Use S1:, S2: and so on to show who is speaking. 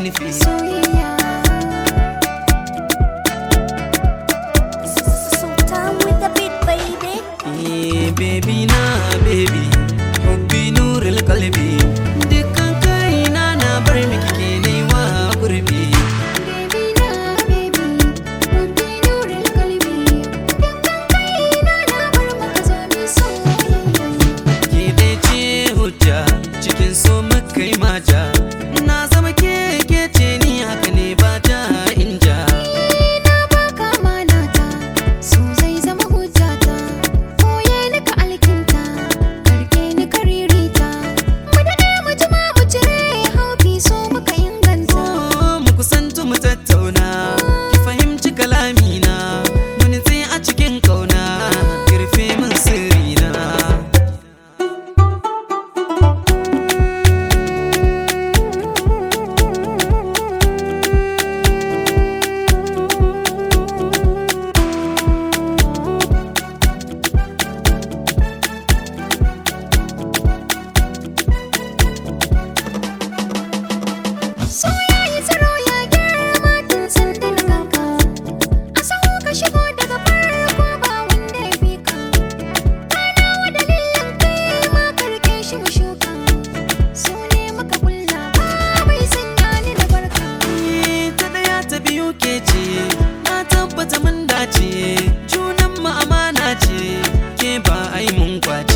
S1: nufi
S2: soyayya
S3: Sultan with the beat, baby.
S1: Eh, baby na baby hubbi nurul kalbi dukkan kaina na bar miki ke nema gurbi
S2: baby na baby Rabbi nurul qalbi dukkan kaina na bar maka zo mi soyayya
S1: ke dai ce hujja cikin so muka yi mata na zama ke ke ce ni haka ne ba ta inja
S2: na baka manata so zai zama hujjata koye ni ka alkinta karke ni ka ririta mu daɗe mu jima mu cire haufi so muka inganta
S1: Oh, mu kusantu mu tattauna ki fahimci kalamina mu nitse a cikin kauna kirfe min sirrina
S2: so ya yi tsiro ya girma tun sanda na ganka a sahu ka shigo daga farko ba wanda ya fi ka kana wa dalilin kai ma karke shi mu shuka so ne maka kulla ba bai sanya ni da barka
S1: Eh, ta daya ta biyu ke ce na tabbata mun dace junan mu amana ce ke ba ai mun kwace